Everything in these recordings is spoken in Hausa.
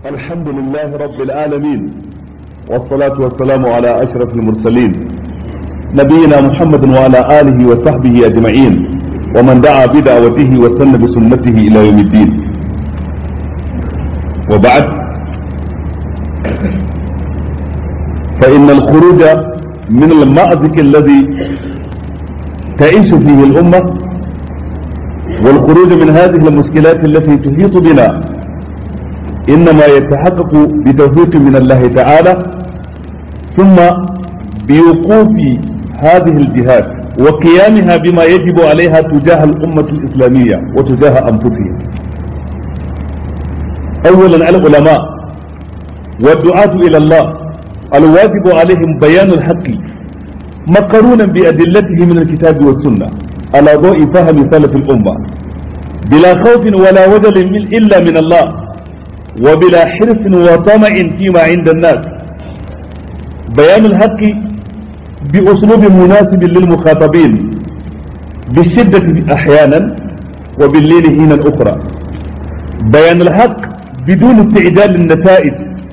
الحمد لله رب العالمين والصلاة والسلام على أشرف المرسلين نبينا محمد وعلى آله وصحبه أجمعين ومن دعا بدعوته وسن بسنته إلى يوم الدين وبعد فإن الخروج من المأزق الذي تعيش فيه الأمة والخروج من هذه المشكلات التي تحيط بنا إنما يتحقق بتوفيق من الله تعالى ثم بوقوف هذه الجهات وقيامها بما يجب عليها تجاه الأمة الإسلامية وتجاه أنفسها أولا على العلماء والدعاة إلى الله الواجب عليهم بيان الحق مقرونا بأدلته من الكتاب والسنة على ضوء فهم سلف الأمة بلا خوف ولا وجل إلا من الله وبلا حرص وطمع فيما عند الناس بيان الحق بأسلوب مناسب للمخاطبين بالشدة أحيانا وباللين حينا أخرى بيان الحق بدون استعجال النتائج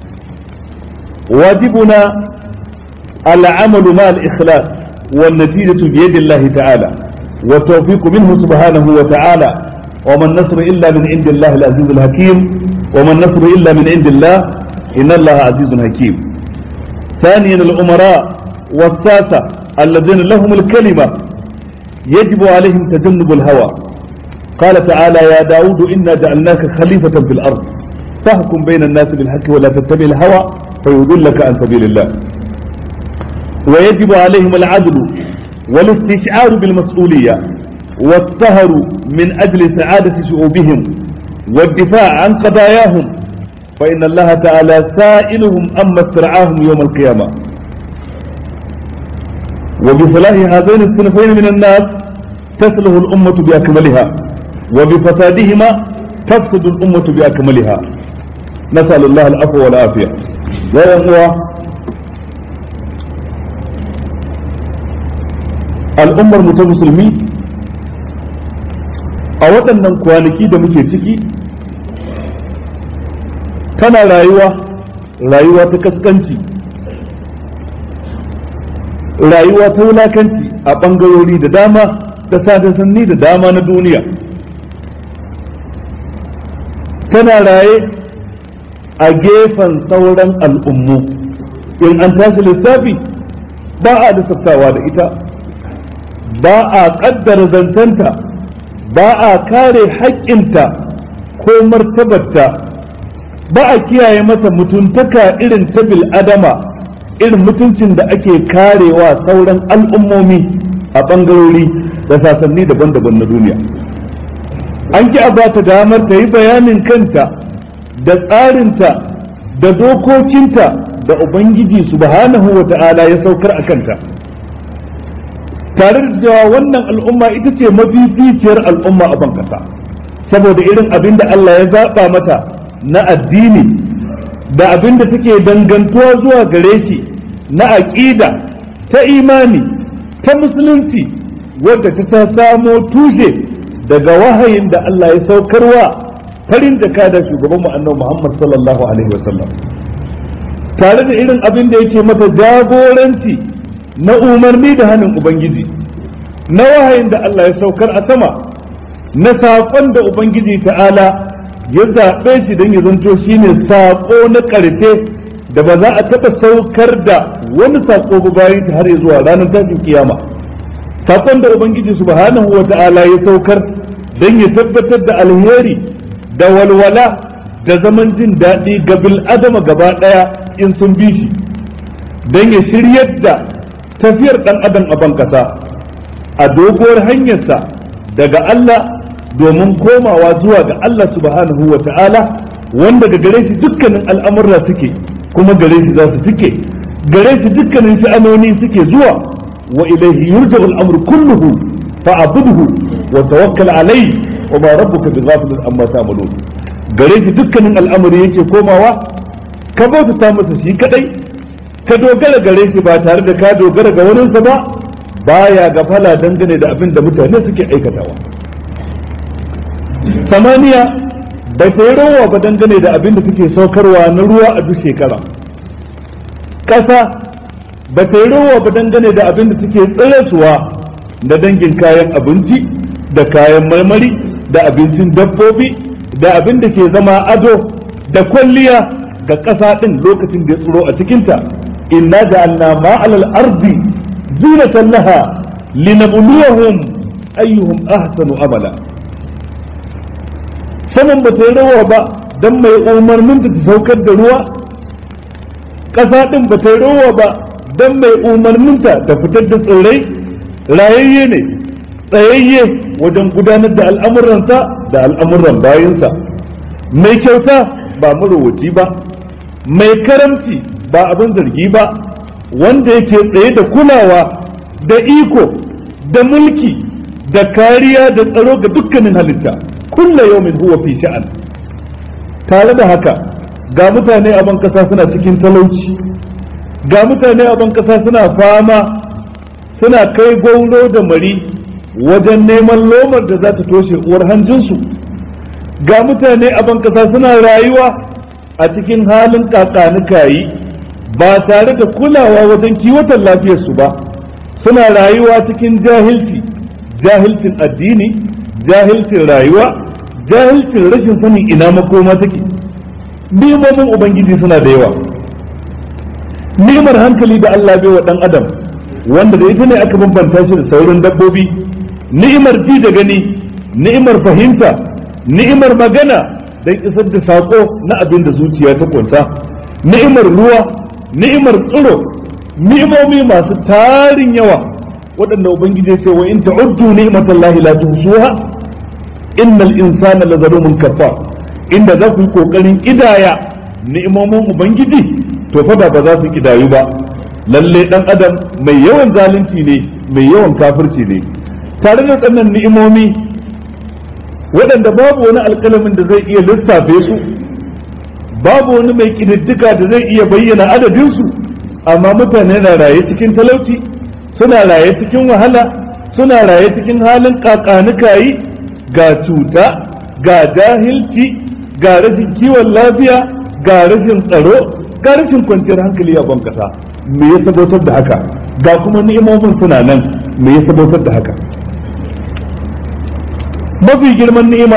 واجبنا العمل مع الإخلاص والنتيجة بيد الله تعالى والتوفيق منه سبحانه وتعالى وما النصر إلا من عند الله العزيز الحكيم وما النصر إلا من عند الله إن الله عزيز حكيم ثانيا الأمراء والساسة الذين لهم الكلمة يجب عليهم تجنب الهوى قال تعالى يا داود إنا جعلناك خليفة في الأرض فاحكم بين الناس بالحق ولا تتبع الهوى فيضلك عن سبيل الله ويجب عليهم العدل والاستشعار بالمسؤولية والسهر من أجل سعادة شعوبهم والدفاع عن قضاياهم فإن الله تعالى سائلهم أما استرعاهم يوم القيامة وبصلاح هذين الصنفين من الناس تصلح الأمة بأكملها وبفسادهما تفسد الأمة بأكملها نسأل الله العفو والعافية يا أخوة al'ummar mu ta musulmi a waɗannan kwanaki da muke ciki tana rayuwa rayuwa ta kaskanci rayuwa ta wulakanci a ɓangarori da dama da sadasanni da dama na duniya tana raye a gefen sauran al'ummu in an tashi lissafi ba a lissaftawa da ita ba a ƙaddara zancenta ba a kare haƙƙinta ko martabarta ba a kiyaye mata mutuntaka irin ta bil'adama irin mutuncin da ake karewa sauran al'ummomi a ɓangarori da sasanni daban-daban na duniya an ki a ba ta damar ta yi bayanin kanta da tsarinta da dokokinta da ubangiji subhanahu wa ta'ala ya saukar a kanta tare da cewa wannan al'umma ita ce mafificiyar al'umma a bankasa saboda irin abin da Allah ya zaɓa mata na addini da abin da take dangantuwa zuwa gare shi na aƙida ta imani ta musulunci wadda ta ta samo tushe daga wahayin da Allah ya saukarwa farin jaka da shugaban mu annabi Muhammad sallallahu alaihi wasallam tare da irin abin da yake mata jagoranci na umarni da hannun Ubangiji na wahayin da Allah ya saukar a sama na saƙon da Ubangiji ta'ala ya zaɓe shi don ya zanto shi ne saƙo na ƙarfe da ba za a taɓa saukar da wani saƙo ba bayan ta har zuwa ranar tashin kiyama saƙon da Ubangiji subhanahu wa ta'ala ya saukar don ya tabbatar da alheri da walwala da zaman jin daɗi ga bil'adama gaba ɗaya in sun bi shi don ya shiryar da tafiyar ɗan adam a bankasa a doguwar hanyarsa daga Allah domin komawa zuwa ga Allah subhanahu wa ta'ala wanda ga gare shi dukkanin al'amurra suke kuma gare shi za su suke gare shi dukkanin sha'anoni suke zuwa wa ilaihi yurja'u al'amru kulluhu fa'budhu wa tawakkal alayhi wa ma rabbuka bighafilin amma ta'malun gare shi dukkanin al'amari yake komawa ka bauta masa shi kadai ka dogara gare shi ba tare da ka dogara ga waninsa ba baya gafala dangane da abin da mutane suke aikatawa samaniya bai ta yi rowa ba dangane da abin da suke saukarwa na ruwa a duk shekara ƙasa ba ta yi rowa ba dangane da abin da suke tsirasuwa da dangin kayan abinci da kayan marmari da abincin dabbobi da abin da ke zama ado da kwalliya ga ƙasa ɗin lokacin da ya tsiro a cikinta inna ja'alna ma'alal ardi zinatan laha linabluwahum ayyuhum ahsanu amala saman ba ta yi rawa ba don mai umarnin da ta saukar da ruwa ƙasa ɗin ba ta yi rawa ba don mai umarninta ta fitar da tsirrai rayayye ne tsayayye wajen gudanar da al'amuransa da al'amuran bayansa mai kyauta ba marowaci ba mai karamci ba abin zargi ba wanda yake tsaye da kulawa da iko da mulki da kariya da tsaro ga dukkanin halitta kulla yawmin huwa fi sha'an tare da haka ga mutane a ban kasa suna cikin talauci ga mutane a ban kasa suna fama suna kai gauro da mari wajen neman lomar da za ta toshe uwar hanjinsu ga mutane a ban kasa suna rayuwa a cikin halin kakanikayi ba tare da kulawa wajen kiwatan lafiyarsu ba suna rayuwa cikin jahilci jahilcin addini jahilcin rayuwa jahilcin rashin sanin ina makoma take ni'imomin ubangiji suna da yawa ni'imar hankali da Allah bai wa dan adam wanda da ita ne aka bambanta shi da sauran dabbobi ni'imar ji da gani ni'imar fahimta ni'imar magana don isar da sako na abin da zuciya ta kunsa ni'imar ruwa ni'imar tsiro ni'imomi masu tarin yawa waɗanda ubangiji ya ce wa in ta'uddu ni'matallahi la tuhsuha innal insana la zalumun kafar inda za ku yi kokarin idaya ni'imomin ubangiji to fa ba za su kidayu ba lalle dan adam mai yawan zalunci ne mai yawan kafirci ne tare da tsannan ni'imomi waɗanda babu wani alƙalamin da zai iya lissafe su babu wani mai ƙididdika da zai iya bayyana adadinsu amma mutane na raye cikin talauci suna raye cikin wahala suna raye cikin halin kakanikayi ga cuta ga jahilci ga rashin kiwon lafiya ga rashin tsaro ga rashin kwanciyar hankali a ban kasa me ya sabotar da haka ga kuma ni'imomin suna nan me ya sabotar da haka mafi girman ni'ima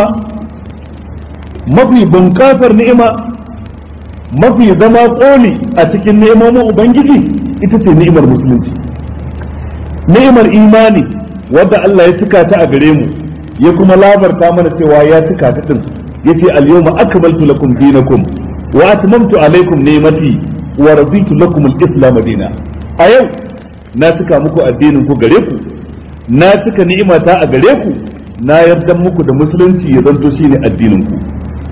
mafi bunƙasar ni'ima mafi zama ƙoli a cikin ni'imomin ubangiji ita ce ni'imar musulunci ni'imar imani wadda Allah ya cika ta a gare mu ya kuma labarta mana cewa ya cika ta din yace al-yawma akmaltu lakum dinakum wa atmamtu alaykum ni'mati wa raditu lakum al-islam dina a yau na cika muku addinin ku gare ku na cika ni'imata a gare ku na yarda muku da musulunci ya zanto shine addinin ku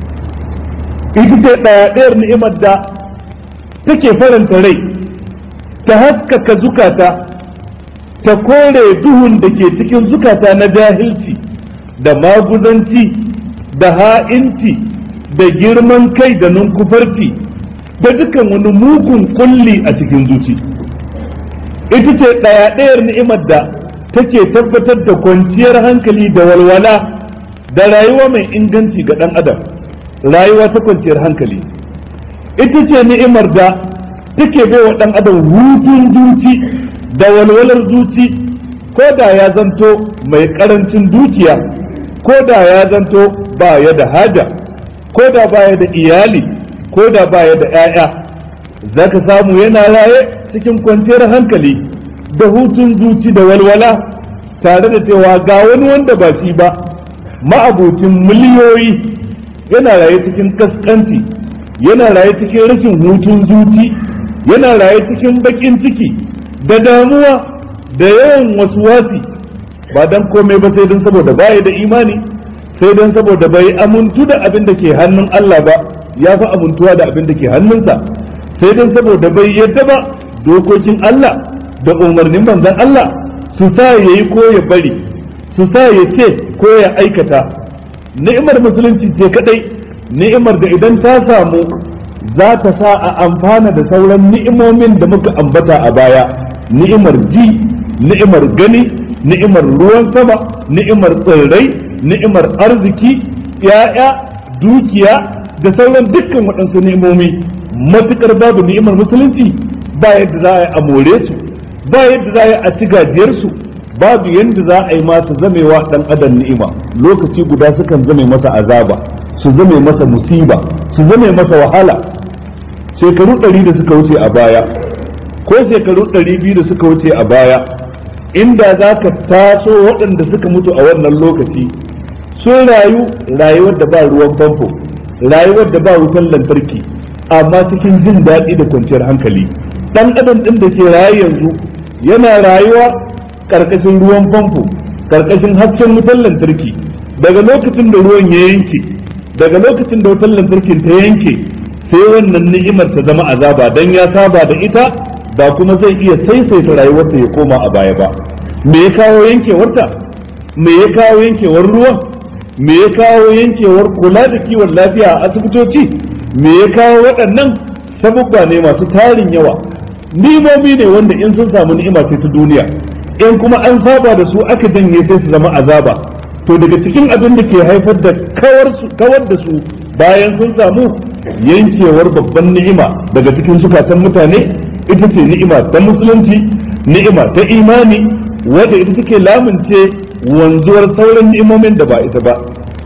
ita ce ɗaya ɗayar ni'imar da take faranta rai ta haskaka zukata ta kore duhun da ke cikin zukata na jahilci da maguzanci da ha'inci da girman kai da nunkufarci da dukan wani mugun kulli a cikin zuci ita ce ɗaya ɗayar ni'imar da take tabbatar da kwanciyar hankali da walwala da rayuwa mai inganci ga ɗan adam rayuwa ta kwanciyar hankali ita ce ni'imar da take baiwa ɗan adam hutun zuci da walwalar zuci ko da ya zanto mai ƙarancin dukiya ko da ya zanto ba ya da haja ko da ba ya da iyali ko da ba ya da 'ya'ya za ka samu yana raye cikin kwanciyar hankali da hutun zuci da walwala tare da cewa ga wani wanda ba shi ba ma'abucin miliyoyi yana raye cikin kaskanci yana raye cikin rashin hutun zuci yana raye cikin bakin ciki da damuwa da yawan wasu wasi ba dan komai ba sai don saboda baya da imani sai don saboda bai amuntu da abin da ke hannun Allah ba ya fi amuntuwa da abin da ke hannunsa sai don saboda bai yadda ba dokokin Allah da umarnin manzon Allah su sa ya yi ko ya bari su sa ya ce ko ya aikata ni'imar musulunci ce kadai ni'imar da idan ta samu za ta sa a amfana da sauran ni'imomin da muka ambata a baya ni'imar ji ni'imar gani ni'imar ruwan sama ni'imar tsirrai ni'imar arziki ya'ya dukiya da sauran dukkan waɗansu ni'imomi matukar babu ni'imar musulunci ba yadda za a yi a more su ba yadda za a yi a ci gajiyar su babu yadda za a yi masu zamewa dan adam ni'ima lokaci guda sukan zame masa azaba su zame masa musiba su zame masa wahala shekaru ɗari da suka wuce a baya ko shekaru ɗari biyu da suka wuce a baya inda za ka taso waɗanda suka mutu a wannan lokaci sun rayu rayuwar da ba ruwan famfo rayuwar da ba wutan lantarki amma cikin jin daɗi da kwanciyar hankali ɗan adam ɗin da ke raye yanzu yana rayuwa ƙarƙashin ruwan famfo ƙarƙashin hasken wutan lantarki daga lokacin da ruwan ya yanke daga lokacin da wutan lantarkin ta yanke sai wannan ni'imar ta zama azaba dan ya saba da ita ba kuma zai iya saisaita rayuwarsa ya koma a baya ba me ya kawo yankewarta me ya kawo yankewar ruwan me ya kawo yankewar kula da kiwon lafiya a asibitoci me ya kawo waɗannan sabubba ne masu tarin yawa nimomi ne wanda in sun samu ni'ima sai ta duniya in kuma an saba da su aka janye sai su zama azaba to daga cikin abin da ke haifar da kawar da su bayan sun samu yankewar babban ni'ima daga cikin zukatan mutane ita ce ni'ima ta musulunci ni'ima ta imani wadda ita take lamunce wanzuwar sauran ni'imomin da ba ita ba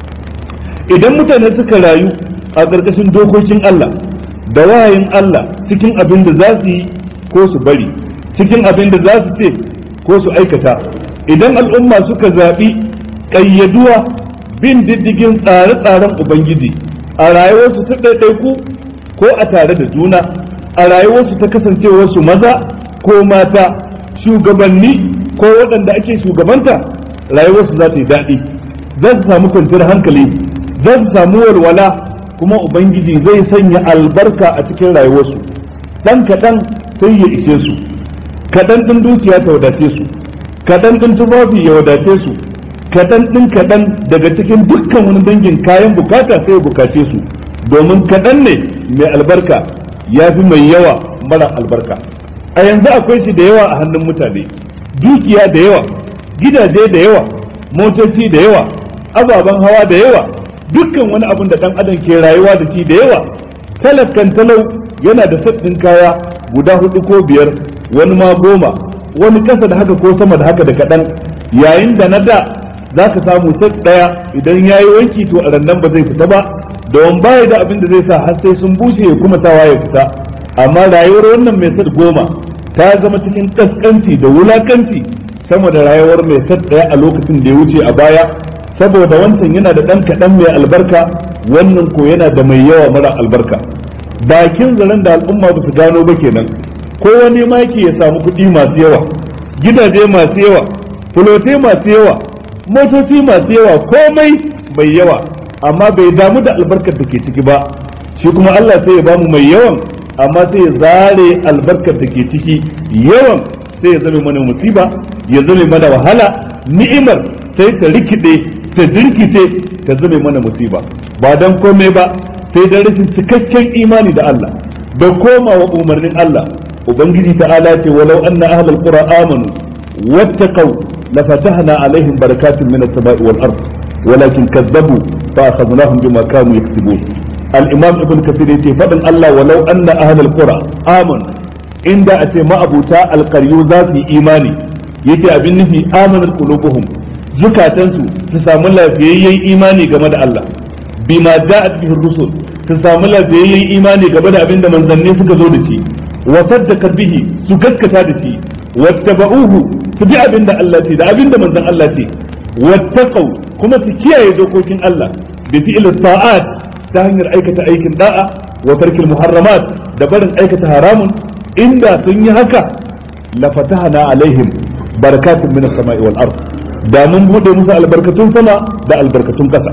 idan mutane suka rayu a ƙarƙashin dokokin Allah da wahayin Allah cikin abin da za su yi ko su bari cikin abin da za su ce ko su aikata idan al'umma suka zaɓi ƙayyaduwa bin diddigin tsare-tsaren ubangiji a rayuwarsu ta ɗaiɗaiku ko a tare da juna a rayuwarsu ta kasancewarsu maza ko mata shugabanni ko waɗanda ake shugabanta rayuwarsu za ta yi daɗi za su samu kwanciyar hankali za su samu walwala kuma ubangiji zai sanya albarka a cikin rayuwarsu ɗan kaɗan sai ya ishe su kaɗan ɗin dukiya ta wadace su kaɗan ɗin tufafi ya wadace su kaɗan ɗin kaɗan daga cikin dukkan wani dangin kayan bukata sai ya bukace su domin kaɗan ne mai albarka ya fi mai yawa mara albarka a yanzu akwai shi da yawa a hannun mutane dukiya da yawa gidaje da yawa motoci da yawa ababen hawa da yawa dukkan wani abin da ɗan adam ke rayuwa da shi da yawa talakan talau yana da sabbin kaya guda hudu ko biyar wani ma goma wani kasa da haka ko sama da haka da kaɗan yayin da na da za ka samu set ɗaya idan ya yi wanki to a rannan ba zai fita ba don baya da abin da zai sa har sai sun bushe ya kuma sawa ya fita amma rayuwar wannan mai set goma ta zama cikin kaskanci da wulakanci sama da rayuwar mai set ɗaya a lokacin da ya wuce a baya saboda wancan yana da ɗan kaɗan mai albarka wannan ko yana da mai yawa mara albarka bakin zaren da al'umma ba su gano ba kenan ko wani ma yake ya samu kuɗi masu yawa gidaje masu yawa fulote masu yawa motoci masu yawa komai mai yawa amma bai damu da albarkar da ke ciki ba shi kuma Allah sai ya bamu mai yawan amma sai ya zare albarkar da ke ciki yawan sai ya zame mana musiba ya zame mana wahala ni'imar sai ta rikide ta jirkice ta zame mana musiba ba dan komai ba sai dan rashin cikakken imani da Allah da komawa umarnin Allah ubangiji ta'ala ce walau anna ahlul qura amanu wattaqau lafatahna alaihim barakatun minas sama'i wal ard walakin kazzabu fa akhadnahum bima kanu yaksubun al-imam ibn kathir yace fadin Allah walau anna ahlul qura amanu inda a ce ma'abuta alqaryu za su yi imani yace abin nufi amanar qulubuhum zukatansu su samu lafiyayyen imani game da Allah bima ja'at bihi rusul su samu lafiyayyen imani game da abin da manzanni suka zo da shi wa saddaqat bihi su gaskata da shi wattaba'uhu su bi abin da Allah ce da abin da manzon Allah ce wattaqau kuma su kiyaye dokokin Allah bi fi'l ta'at ta hanyar aikata aikin da'a wa tarkil muharramat da barin aikata haramun inda sun yi haka la fatahna alaihim barakatun minas sama'i wal ard da mun bude musu albarkatun sama da albarkatun kasa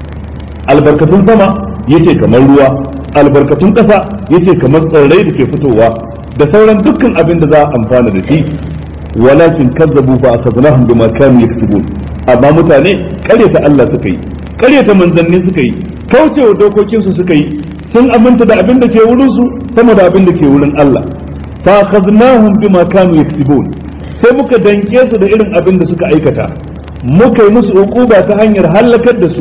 albarkatun sama yace kamar ruwa albarkatun kasa yace kamar tsirrai da ke fitowa da sauran dukkan abin da za a amfana da shi walakin kazzabu fa akhadnahum bima kanu yaktubun amma mutane karyata Allah suka yi karyata manzanni suka yi kaucewa dokokin su suka yi sun aminta da abin da ke wurin su sama da abin da ke wurin Allah fa akhadnahum bima kanu yaktubun sai muka danke su da irin abin da suka aikata muka yi musu uquba ta hanyar halakar da su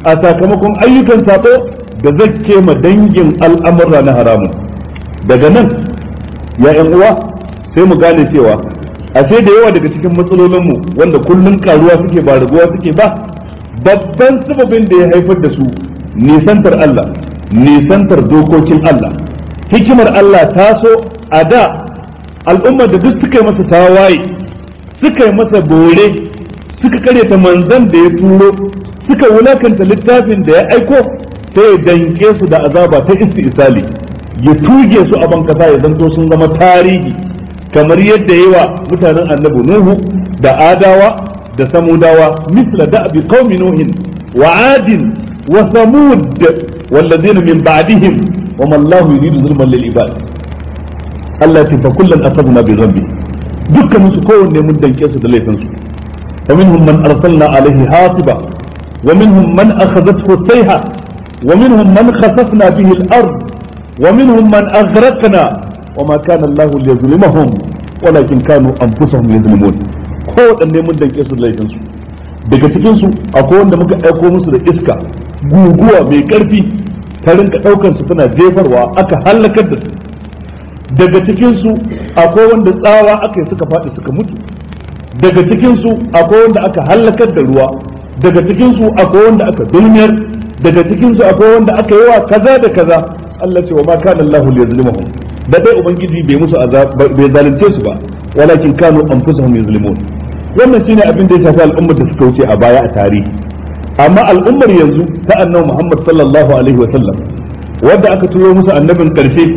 a sakamakon ayyukan sabo da zakke ma dangin al'amura na haramun daga nan ya yan uwa sai mu gane cewa a sai da yawa daga cikin matsalolinmu wanda kullum karuwa suke ba raguwa suke ba babban sababin da ya haifar da su nisantar Allah nisantar dokokin Allah hikimar Allah ta so a da al'ummar da duk suka yi masa tawaye suka yi masa bore suka karyata manzan da ya turo suka wulakanta littafin da ya aiko sai ya danke su da azaba ta isali ya tuge su a bankasa ya zanto sun zama tarihi kamar yadda yawa mutanen annabi nuhu da adawa da samudawa misla da'bi qaumi nuhin wa adin wa samud والذين من بعدهم وما الله يريد ظلما للعباد Allah ya fa kullun asabna bi dhanbi dukkan su kowanne mun danke su da laifin su wa minhum man arsalna alaihi hasiba wa minhum man akhadathu sayha wa minhum man khasafna bihi al-ard wa minhum man aghraqna wa ma kana Allah liyazlimahum walakin kanu anfusahum yazlimun kowanne mun danke su da laifin su daga cikin su akwai wanda muka aiko musu da iska guguwa mai karfi ta rinka daukar su tana jefarwa aka halakar da su daga cikinsu akwai wanda tsawa aka yi suka faɗi suka mutu daga cikinsu akwai wanda aka hallakar da ruwa daga cikinsu akwai wanda aka dulmiyar daga cikinsu akwai wanda aka yi wa kaza da kaza Allah ce wa ma kana Allahu liyazlimahum da dai ubangiji bai musu bai zalunce su ba walakin kanu anfusuhum yazlimun wannan shine abin da ya shafi al'ummar da suka wuce a baya a tarihi amma al'ummar yanzu ta annabi Muhammad sallallahu alaihi wa sallam wanda aka turo musu annabin karshe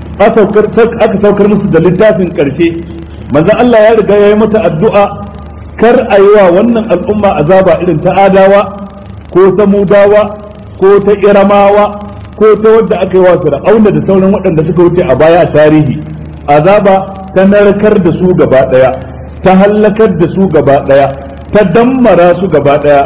aka saukar musu da littafin karshe manzon Allah ya riga ya yi mata addu'a kar a yi wa wannan al'umma azaba irin ta adawa ko ta mudawa ko ta iramawa ko ta wadda aka yi wa fir'auna da sauran waɗanda suka wuce a baya a tarihi azaba ta narkar da su gaba ɗaya ta hallakar da su gaba ɗaya ta dammara su gaba ɗaya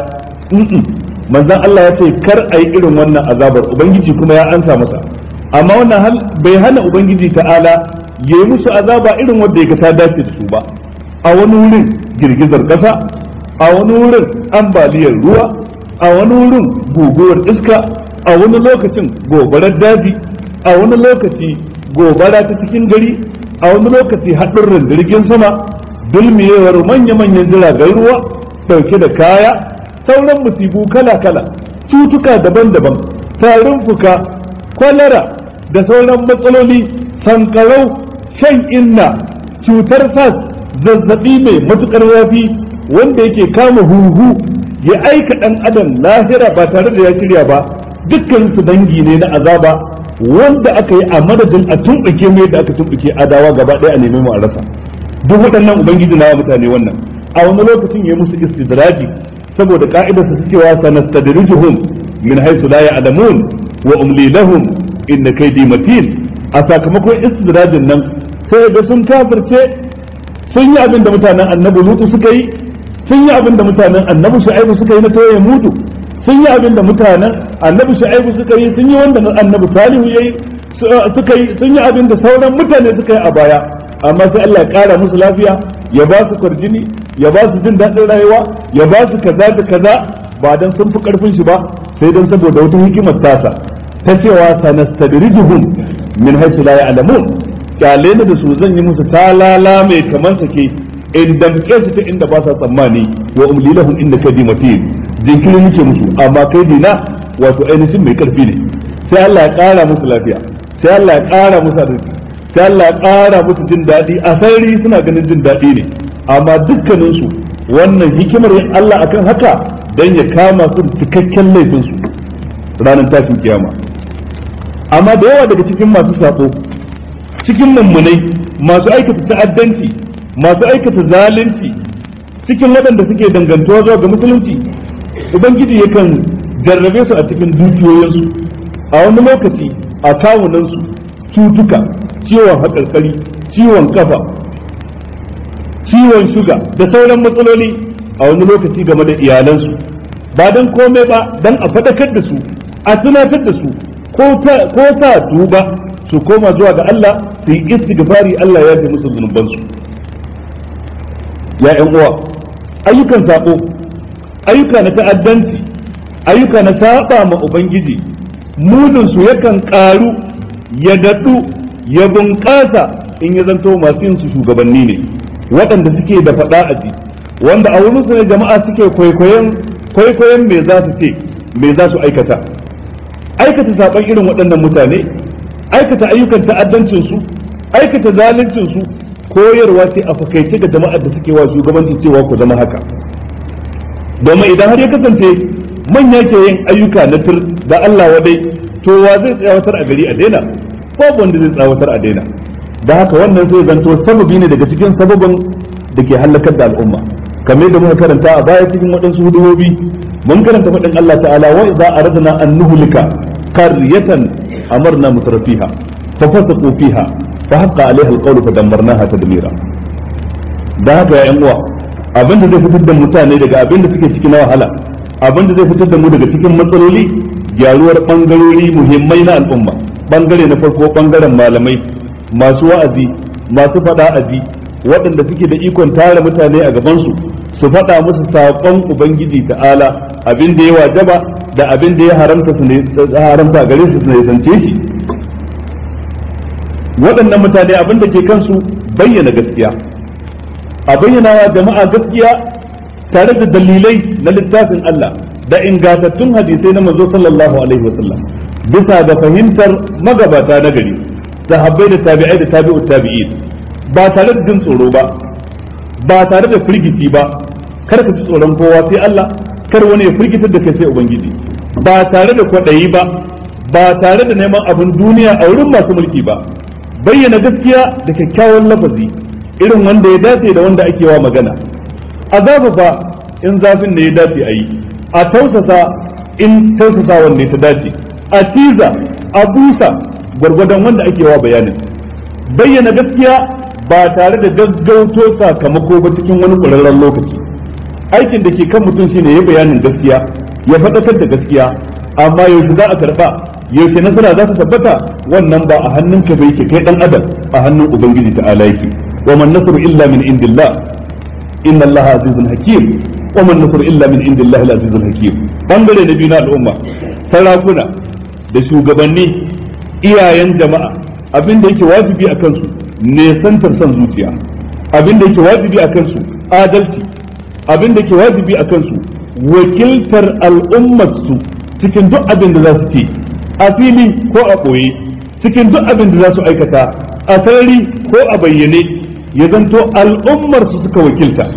manzon Allah ya ce kar a yi irin wannan azabar ubangiji kuma ya ansa masa amma wannan bai hana ubangiji ta'ala ya yi musu azaba irin wanda ya ta dace da su ba a wani wurin girgizar kasa a wani wurin ambaliyar ruwa a wani wurin guguwar iska a wani lokacin gobarar daji a wani lokaci gobara ta cikin gari a wani lokaci haɗurran jirgin sama dulmiyewar manya-manyan jiragen ruwa ɗauke da kaya sauran musibu kala-kala cutuka daban-daban tarin fuka kwalara da sauran matsaloli sankarau shan inna cutar sas zazzabi mai matukar zafi wanda yake kama huhu ya aika dan adam lahira ba tare da ya shirya ba dukkan su dangi ne na azaba wanda aka yi a madadin a tumbuke mai da aka tumbuke adawa gaba ɗaya a nemi mu a rasa duk waɗannan ubangiji na mutane wannan a wani lokacin ya musu istidraji saboda ka'idarsa su cewa sanastadrijuhum min haythu la ya'lamun wa umli lahum inna kaidi matin a sakamakon istidrajin nan sai ga sun kafirce sun yi abin da mutanen annabi lutu suka yi sun yi abin da mutanen annabi shu'aibu suka yi na toye mudu sun yi abin da mutanen annabi shu'aibu suka yi sun yi wanda annabi salihu yayi suka yi sun yi abin da sauran mutane suka yi a baya amma sai Allah ya kara musu lafiya ya ba su kwarjini ya ba su jin daɗin rayuwa ya ba su kaza da kaza ba dan sun fi karfin shi ba sai dan saboda wata hikimar tasa ta cewa sanastadrijuhum min haythu la ya'lamun kyale ne da su zan yi musu talala mai kaman sake in damke su ta inda ba sa tsammani wa umli lahum inda kadi matin jinkiri muke musu amma kai dina wato ainihin mai karfi ne sai Allah ya kara musu lafiya sai Allah ya kara musu arziki sai Allah ya kara musu jin daɗi a sarari suna ganin jin daɗi ne amma dukkanin su wannan hikimar Allah akan haka dan ya kama su cikakken laifin su ranar tashin kiyama amma da yawa daga cikin masu sako cikin mummunai masu aikata ta'addanci masu aikata zalunci cikin waɗanda suke dangantuwa zuwa ga musulunci ubangiji yakan jarrabe su a cikin dukiyoyinsu a wani lokaci a kawunansu cutuka ciwon haƙarƙari ciwon kafa ciwon shuga da sauran matsaloli a wani lokaci game da iyalansu ba don komai ba don a faɗakar da su a tunatar da su ko sa tuba su koma zuwa ga Allah su yi istighfari Allah ya fi musu zunubansu ya ƴan uwa ayyukan sako ayyuka na ta'addanci ayyuka na saba ma ubangiji mudun su yakan karu ya dadu ya bunƙasa in ya zanto masu yin su shugabanni ne waɗanda suke da faɗa a ji wanda a wurin su ne jama'a suke kwaikwayon kwaikwayon me za su ce me za su aikata aikata saban irin waɗannan mutane aikata ayyukan ta'addancin su aikata zaluncin su koyarwa ce a fakaice ga jama'ar da suke wa shugabanci cewa ku zama haka domin idan har ya kasance manya ke yin ayyuka na tur da Allah wadai to wa zai tsawatar a gari a daina babu wanda zai tsawatar a daina da haka wannan sai zanto sababi ne daga cikin sababin da ke halakar da al'umma kamar da muka karanta a baya cikin waɗansu hudubobi mun karanta faɗin Allah ta'ala wa idza aradna an nuhlika qaryatan amarna mutrafiha fa fasaqu fiha fa haqqa alaiha alqawlu fa dammarnaha tadmira da haka ya uwa abinda zai fitar da mutane daga abinda suke ciki na wahala abinda zai fitar da mu daga cikin matsaloli gyaruwar bangarori muhimmai na al'umma bangare na farko bangaren malamai masu wa'azi masu faɗa aji waɗanda suke da ikon tara mutane a gabansu su faɗa musu saƙon ubangiji ta'ala abin da ya wajaba da abin da ya haramta su ne haramta a gare su su ne zance shi waɗannan mutane abin da ke kansu bayyana gaskiya a bayyana wa jama'a gaskiya tare da dalilai na littafin Allah da ingantattun hadisai na manzo sallallahu alaihi wasallam bisa ga fahimtar magabata na gari sahabbai da tabi'ai da tabi'ut tabi'in ba tare da jin tsoro ba ba tare da firgici ba kar ka ji tsoron kowa sai Allah kar wani ya firgitar da kai sai ubangiji ba tare da kwaɗayi ba ba tare da neman abin duniya a wurin masu mulki ba bayyana gaskiya da kyakkyawan lafazi irin wanda ya dace da wanda ake wa magana a zafafa in zafin ne ya dace a yi a tausasa in tausasawan ne ta dace a tiza a busa gwargwadon wanda ake wa bayanin bayyana gaskiya ba tare da gaggauto sakamako ba cikin wani ƙwararren lokaci aikin da ke kan mutum shine ya bayanin gaskiya ya faɗakar da gaskiya amma yaushe za a karɓa yaushe nasara za ta tabbata wannan ba a hannun ka bai ke kai dan adam a hannun ubangiji ta'ala yake wa man nasru illa min indillah inna allaha azizun hakim wa man nasru illa min indillah al-azizul hakim bangare na biyu na al'umma sarakuna da shugabanni iyayen jama'a abin da yake wajibi a kansu nesantar son zuciya abin da yake wajibi a kansu adalci abin da yake wajibi a kansu wakiltar al'ummarsu cikin duk abin da za su ce a fili ko a ɓoye cikin duk abin da za su aikata a sarari ko a bayyane ya zanto al'ummarsu suka wakilta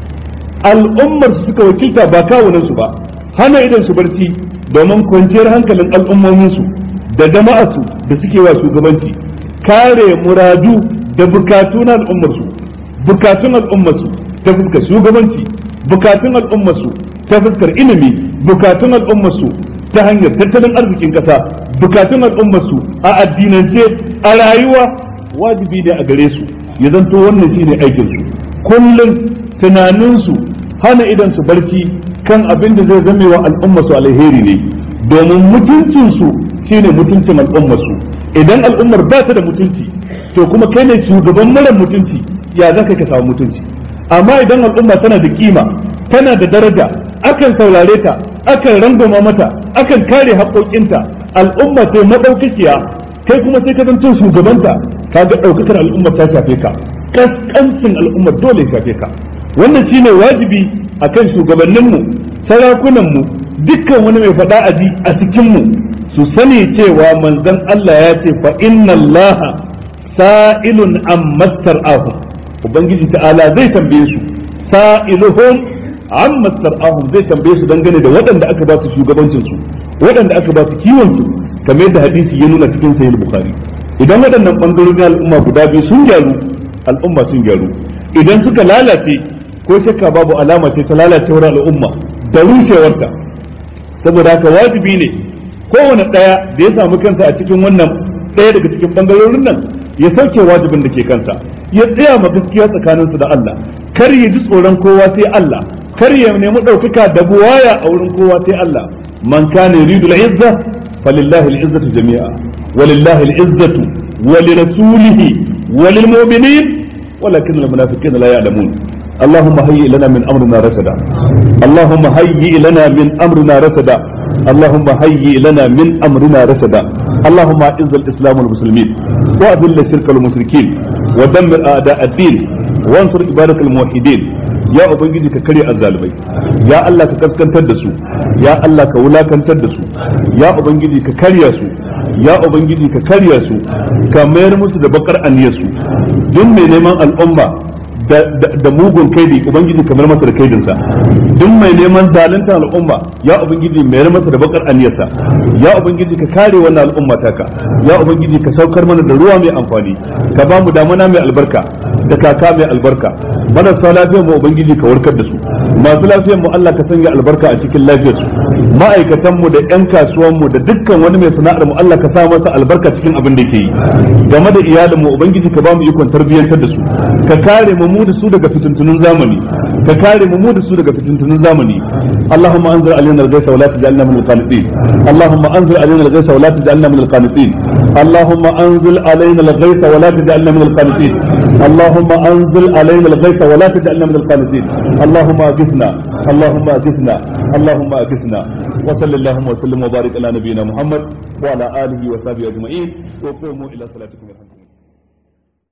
al'ummarsu suka wakilta ba kawunansu ba hana idan su barci domin kwanciyar hankalin al'ummominsu da jama'arsu da suke wa shugabanci kare muradu da bukatu na al'ummarsu bukatun al'ummarsu ta fuskar shugabanci bukatun al'ummarsu ta fuskar ilimi bukatun al'ummarsu ta hanyar tattalin arzikin kasa bukatun al'ummarsu a addinance a rayuwa wajibi ne a gare su ya zanto wannan shine aikin su kullum tunaninsu hana idan su barci kan abin da zai zame wa al'ummarsu alheri ne domin mutuncinsu shine mutuncin al'ummarsu idan al'ummar ba ta da mutunci to kuma kai ne shugaban mara mutunci ya za ka samu mutunci amma idan al'umma tana da kima tana da daraja akan saurare ta akan rangwama mata akan kare haƙoƙinta al'umma sai madaukakiya kai kuma sai ka zanto shugabanta ka ga ɗaukakar al'ummar ta shafe ka kaskancin al'ummar dole ya shafe ka wannan shine wajibi akan shugabanninmu sarakunanmu dukkan wani mai faɗa aji a cikinmu su sani cewa manzon Allah ya ce fa inna Allah sa'ilun an mastar'ahum ubangiji ta'ala zai tambaye su sa'iluhum an mastar'ahum zai tambaye su dangane da waɗanda aka ba su shugabancin su waɗanda aka ba su kiwon su kamar yadda hadisi ya nuna cikin sahih bukhari idan waɗannan bangarorin al'umma guda biyu sun gyaru al'umma sun gyaru idan suka lalace ko shakka babu alama ce ta lalacewar al'umma da rushewarta saboda haka wajibi ne kowane ɗaya da ya samu kansa a cikin wannan ɗaya daga cikin bangarorin nan ya sauke wajibin da ke kansa ya tsaya ma gaskiya tsakaninsu da Allah kar ya ji tsoron kowa sai Allah kar ya nemi ɗaukaka da buwaya a wurin kowa sai Allah man kana yuridu al-izza falillahi al-izzatu jami'a walillahi al-izzatu ولرسوله وللمؤمنين ولكن المنافقين لا يعلمون اللهم هيئ لنا من امرنا رشدا اللهم هيئ لنا من امرنا رشدا اللهم هيئ لنا من أمرنا رشدا اللهم أعز الإسلام والمسلمين وأذل الشرك والمشركين ودمر أعداء الدين وانصر عبادك الموحدين ya ubangiji ka karya azzalibai ya Allah ka kaskantar da su ya Allah ka wulakantar da su ya ubangiji ka karya su ya ubangiji ka karya su ka mayar musu da bakar aniyar su duk mai neman al'umma da mugun kaidi ubangiji kamar masa da kaidinsa duk mai neman zalunta al'umma ya ubangiji mayar masa da bakar aniyarsa ya ubangiji ka kare wannan al'umma taka ya ubangiji ka saukar mana da ruwa mai amfani ka ba mu damana mai albarka da kaka mai albarka marasa lafiyar mu ubangiji ka warkar da su masu lafiyar mu Allah ka sanya albarka a cikin lafiyar su ma'aikatan mu da yan kasuwan mu da dukkan wani mai sana'ar mu Allah ka sa masa albarka cikin abin da yake yi game da iyalin mu ubangiji ka ba mu ikon tarbiyyantar da su ka kare mu mu da su daga fitintunun zamani ka kare mu mu da su daga fitintunun zamani Allahumma anzil alaina al-ghaytha wa la taj'alna min al-qanitin Allahumma anzil alaina al-ghaytha wa la taj'alna min al-qanitin Allahumma anzil alaina al-ghaytha wa la taj'alna min al-qanitin اللهم انزل علينا الغيث ولا تجعلنا من القانتين اللهم اغثنا اللهم اغثنا اللهم اغثنا وصلى اللهم وسلم وبارك على نبينا محمد وعلى اله وصحبه اجمعين وقوموا الى صلاتكم